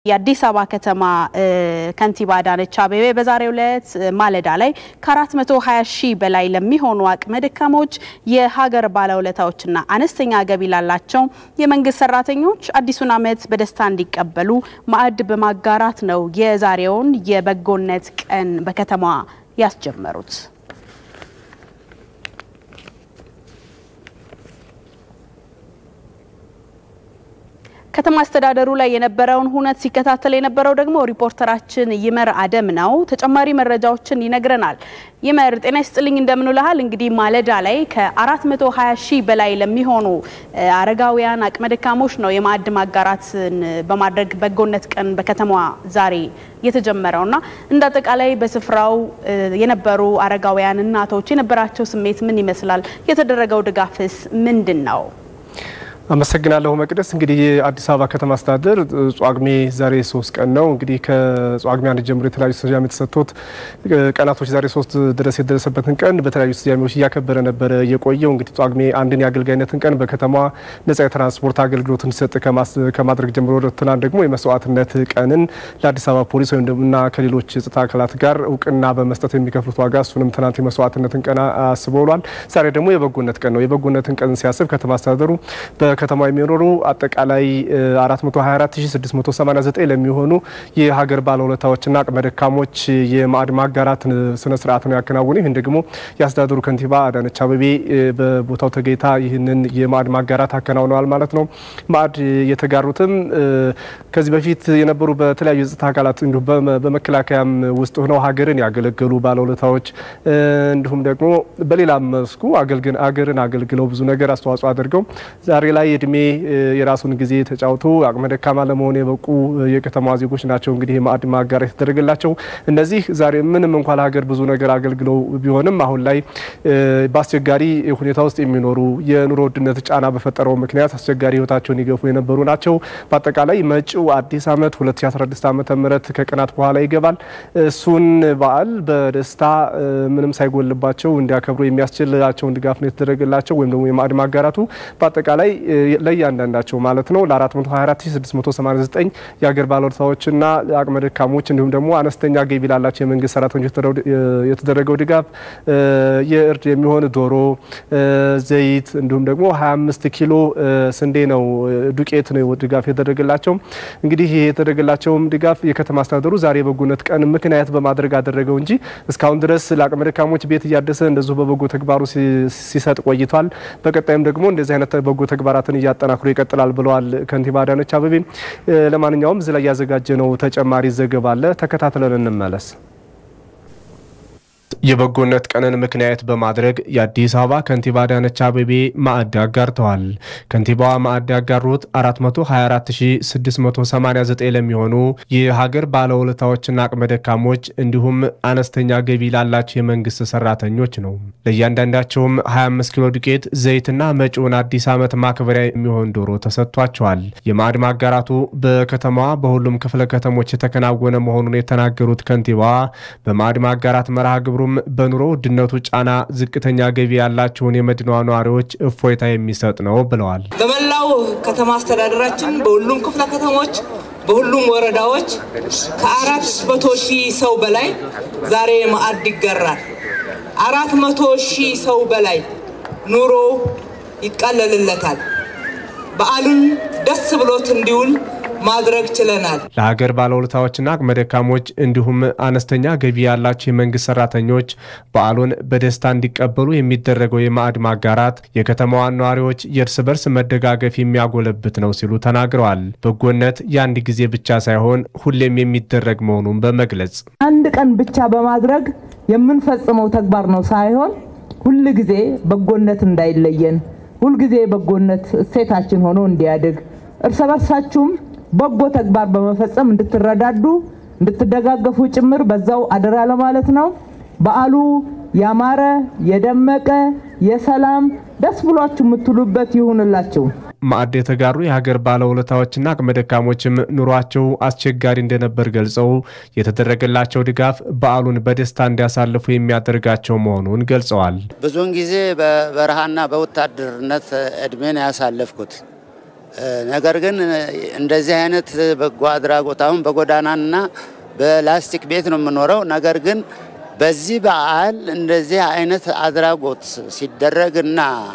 የአዲስ አበባ ከተማ ከንቲባ አዳነች አቤቤ በዛሬው ዕለት ማለዳ ላይ ከ420 ሺህ በላይ ለሚሆኑ አቅመ ደካሞች የሀገር ባለውለታዎችና አነስተኛ ገቢ ላላቸው የመንግስት ሰራተኞች አዲሱን ዓመት በደስታ እንዲቀበሉ ማዕድ በማጋራት ነው የዛሬውን የበጎነት ቀን በከተማዋ ያስጀመሩት። ከተማ አስተዳደሩ ላይ የነበረውን ሁነት ሲከታተል የነበረው ደግሞ ሪፖርተራችን ይመር አደም ነው። ተጨማሪ መረጃዎችን ይነግረናል። ይመር ጤና ይስጥልኝ፣ እንደምንልሃል። እንግዲህ ማለዳ ላይ ከ420 ሺህ በላይ ለሚሆኑ አረጋውያን አቅመ ደካሞች ነው የማዕድ ማጋራትን በማድረግ በጎነት ቀን በከተማዋ ዛሬ የተጀመረው እና እንደ አጠቃላይ በስፍራው የነበሩ አረጋውያን እናቶች የነበራቸው ስሜት ምን ይመስላል? የተደረገው ድጋፍስ ምንድን ነው? አመሰግናለሁ መቅደስ። እንግዲህ የአዲስ አበባ ከተማ አስተዳደር ጿግሜ ዛሬ ሶስት ቀን ነው። እንግዲህ ከጿግሜ አንድ ጀምሮ የተለያዩ ስያሜ የተሰጥቶት ቀናቶች ዛሬ ሶስት ድረስ የደረሰበትን ቀን በተለያዩ ስያሜዎች እያከበረ ነበረ የቆየው። እንግዲህ ጿግሜ አንድን የአገልጋይነትን ቀን በከተማዋ ነጻ የትራንስፖርት አገልግሎት እንዲሰጥ ከማድረግ ጀምሮ ትናንት ደግሞ የመስዋዕትነት ቀንን ለአዲስ አበባ ፖሊስ ወይም እና ከሌሎች የጸጥታ አካላት ጋር እውቅና በመስጠት የሚከፍሉት ዋጋ እሱንም ትናንት የመስዋዕትነትን ቀን አስቦ ውሏል። ዛሬ ደግሞ የበጎነት ቀን ነው። የበጎነትን ቀን ሲያስብ ከተማ አስተዳደሩ ከተማ የሚኖሩ አጠቃላይ 424689 ለሚሆኑ የሀገር ባለውለታዎችና አቅመ ደካሞች የማዕድ ማጋራት ስነ ስርዓት ነው ያከናወኑ። ይህን ደግሞ የአስተዳደሩ ከንቲባ አዳነች አቤቤ በቦታው ተገኝታ ይህንን የማዕድ ማጋራት አከናውነዋል ማለት ነው። ማዕድ የተጋሩትም ከዚህ በፊት የነበሩ በተለያዩ የጸጥታ አካላት እንዲሁም በመከላከያም ውስጥ ሆነው ሀገርን ያገለገሉ ባለውለታዎች እንዲሁም ደግሞ በሌላም መስኩ አገርን አገልግለው ብዙ ነገር አስተዋጽኦ አድርገው ዛሬ ላይ እድሜ የራሱን ጊዜ ተጫውቶ አቅመ ደካማ ለመሆን የበቁ የከተማዋ ዜጎች ናቸው። እንግዲህ የማዕድ ማጋራት የተደረገላቸው እነዚህ ዛሬ ምንም እንኳን ለሀገር ብዙ ነገር አገልግለው ቢሆንም አሁን ላይ በአስቸጋሪ ሁኔታ ውስጥ የሚኖሩ የኑሮ ውድነት ጫና በፈጠረው ምክንያት አስቸጋሪ ሕይወታቸውን ይገፉ የነበሩ ናቸው። በአጠቃላይ መጪው አዲስ ዓመት 2016 ዓ ም ከቀናት በኋላ ይገባል። እሱን በዓል በደስታ ምንም ሳይጎልባቸው እንዲያከብሩ የሚያስችላቸውን ድጋፍ ነው የተደረገላቸው ወይም ደግሞ የማዕድ ማጋራቱ በአጠቃላይ ለእያንዳንዳቸው ማለት ነው ለ424689 የሀገር ባለውለታዎችና አቅመ ደካሞች እንዲሁም ደግሞ አነስተኛ ገቢ ላላቸው የመንግስት ሰራተኞች የተደረገው ድጋፍ የእርድ የሚሆን ዶሮ፣ ዘይት እንዲሁም ደግሞ 25 ኪሎ ስንዴ ነው ዱቄት ነው ድጋፍ የተደረገላቸው። እንግዲህ ይህ የተደረገላቸውም ድጋፍ የከተማ አስተዳደሩ ዛሬ የበጎነት ቀን ምክንያት በማድረግ አደረገው እንጂ እስካሁን ድረስ ለአቅመ ደካሞች ቤት እያደሰ እንደዚሁ በበጎ ተግባሩ ሲሰጥ ቆይቷል። በቀጣይም ደግሞ እንደዚህ አይነት በጎ ተግባራትን እያጠናክሮ ይቀጥላል ብለዋል ከንቲባ አዳነች አቤቤ። ለማንኛውም እዚህ ላይ ያዘጋጀነው ተጨማሪ ዘገባ አለ፣ ተከታትለን እንመለስ። የበጎነት ቀንን ምክንያት በማድረግ የአዲስ አበባ ከንቲባ አዳነች አቤቤ ማዕድ አጋርተዋል። ከንቲባዋ ማዕድ ያጋሩት 424689 ለሚሆኑ የሀገር ባለውለታዎችና አቅመ ደካሞች እንዲሁም አነስተኛ ገቢ ላላቸው የመንግስት ሰራተኞች ነው። ለእያንዳንዳቸውም 25 ኪሎ ዱቄት፣ ዘይትና መጪውን አዲስ ዓመት ማክበሪያ የሚሆን ዶሮ ተሰጥቷቸዋል። የማዕድ ማጋራቱ በከተማዋ በሁሉም ክፍለ ከተሞች የተከናወነ መሆኑን የተናገሩት ከንቲባዋ በማዕድ ማጋራት መርሃ ግብሩ በኑሮ ውድነቱ ጫና ዝቅተኛ ገቢ ያላቸውን የመዲናዋ ነዋሪዎች እፎይታ የሚሰጥ ነው ብለዋል። በመላው ከተማ አስተዳደራችን በሁሉም ክፍለ ከተሞች በሁሉም ወረዳዎች ከአራት መቶ ሺህ ሰው በላይ ዛሬ ማዕድ ይጋራል። አራት መቶ ሺህ ሰው በላይ ኑሮ ይቀለልለታል። በዓሉን ደስ ብሎት እንዲውል ማድረግ ችለናል። ለሀገር ባለውለታዎችና አቅመ ደካሞች እንዲሁም አነስተኛ ገቢ ያላቸው የመንግስት ሰራተኞች በዓሉን በደስታ እንዲቀበሉ የሚደረገው የማዕድ ማጋራት የከተማዋን ነዋሪዎች የእርስ በርስ መደጋገፍ የሚያጎለብት ነው ሲሉ ተናግረዋል። በጎነት የአንድ ጊዜ ብቻ ሳይሆን ሁሌም የሚደረግ መሆኑን በመግለጽ አንድ ቀን ብቻ በማድረግ የምንፈጽመው ተግባር ነው ሳይሆን ሁል ጊዜ በጎነት እንዳይለየን፣ ሁልጊዜ በጎነት እሴታችን ሆኖ እንዲያድግ እርስ በርሳችሁም በጎ ተግባር በመፈጸም እንድትረዳዱ እንድትደጋገፉ ጭምር በዛው አደራ ለማለት ነው። በዓሉ ያማረ የደመቀ የሰላም ደስ ብሏችሁ የምትሉበት ይሁንላችሁ። ማዕድ የተጋሩ የሀገር ባለውለታዎችና አቅመ ደካሞችም ኑሯቸው አስቸጋሪ እንደነበር ገልጸው የተደረገላቸው ድጋፍ በዓሉን በደስታ እንዲያሳልፉ የሚያደርጋቸው መሆኑን ገልጸዋል። ብዙውን ጊዜ በበረሃና በወታደርነት እድሜን ያሳለፍኩት ነገር ግን እንደዚህ አይነት በጎ አድራጎት አሁን በጎዳናና በላስቲክ ቤት ነው የምኖረው። ነገር ግን በዚህ በዓል እንደዚህ አይነት አድራጎት ሲደረግና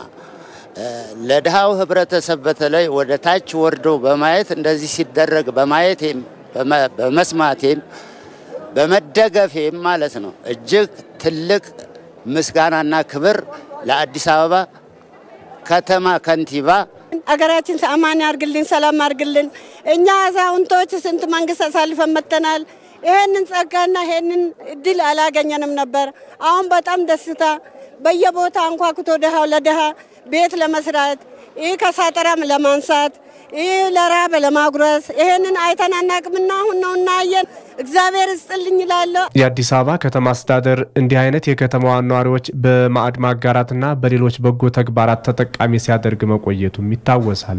ለድሃው ህብረተሰብ በተለይ ወደ ታች ወርዶ በማየት እንደዚህ ሲደረግ በማየቴም በመስማቴም በመደገፌም ማለት ነው እጅግ ትልቅ ምስጋናና ክብር ለአዲስ አበባ ከተማ ከንቲባ አገራችን አማን ያርግልን፣ ሰላም ያርግልን። እኛ አዛውንቶች ስንት መንግስት አሳልፈን መጥተናል። ይሄንን ጸጋና ይሄንን እድል አላገኘንም ነበር። አሁን በጣም ደስታ በየቦታ አንኳኩቶ ድሃው ለድሃ ቤት ለመስራት ይህ ከሳጠራም ለማንሳት ይህ ለራብ ለማጉረስ ይሄንን አይተን አናቅምና አሁን ነው እናየን። እግዚአብሔር ይስጥልኝ እላለሁ። የአዲስ አበባ ከተማ አስተዳደር እንዲህ አይነት የከተማዋን ነዋሪዎች በማዕድ ማጋራትና በሌሎች በጎ ተግባራት ተጠቃሚ ሲያደርግ መቆየቱም ይታወሳል።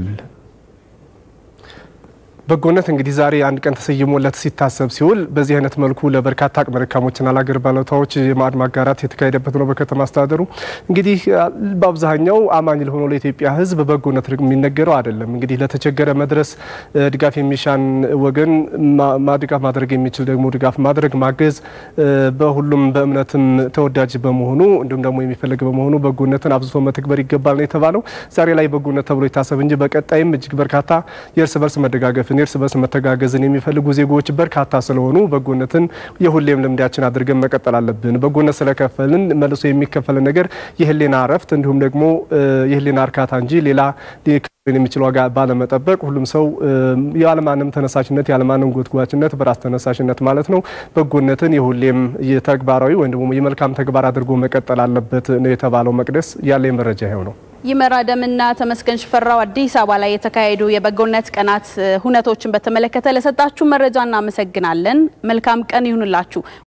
በጎነት እንግዲህ ዛሬ አንድ ቀን ተሰይሞለት ሲታሰብ ሲውል በዚህ አይነት መልኩ ለበርካታ አቅመ ደካሞችና ለአገር ባለውለታዎች የማዕድ ማጋራት የተካሄደበት ነው። በከተማ አስተዳደሩ እንግዲህ በአብዛኛው አማኝ ለሆነው ለኢትዮጵያ ሕዝብ በጎነት የሚነገረው አይደለም። እንግዲህ ለተቸገረ መድረስ ድጋፍ የሚሻን ወገን ድጋፍ ማድረግ የሚችል ደግሞ ድጋፍ ማድረግ ማገዝ በሁሉም በእምነትም ተወዳጅ በመሆኑ እንዲሁም ደግሞ የሚፈለግ በመሆኑ በጎነትን አብዝቶ መተግበር ይገባል ነው የተባለው። ዛሬ ላይ በጎነት ተብሎ ይታሰብ እንጂ በቀጣይም እጅግ በርካታ የእርስ በርስ መደጋገፍን የእርስ በርስ መተጋገዝን የሚፈልጉ ዜጎች በርካታ ስለሆኑ በጎነትን የሁሌም ልምዳችን አድርገን መቀጠል አለብን። በጎነት ስለከፈልን መልሶ የሚከፈልን ነገር የህሊና እረፍት እንዲሁም ደግሞ የህሊና እርካታ እንጂ ሌላ የሚችል ዋጋ ባለመጠበቅ ሁሉም ሰው ያለማንም ተነሳሽነት ያለማንም ጎትጓችነት በራስ ተነሳሽነት ማለት ነው በጎነትን የሁሌም የተግባራዊ ወይም ደግሞ የመልካም ተግባር አድርጎ መቀጠል አለበት ነው የተባለው። መቅደስ ያለ መረጃ ይኸው ነው። ይመር አደምና ተመስገን ሽፈራው አዲስ አበባ ላይ የተካሄዱ የበጎነት ቀናት ሁነቶችን በተመለከተ ለሰጣችሁ መረጃ እናመሰግናለን። መልካም ቀን ይሁንላችሁ።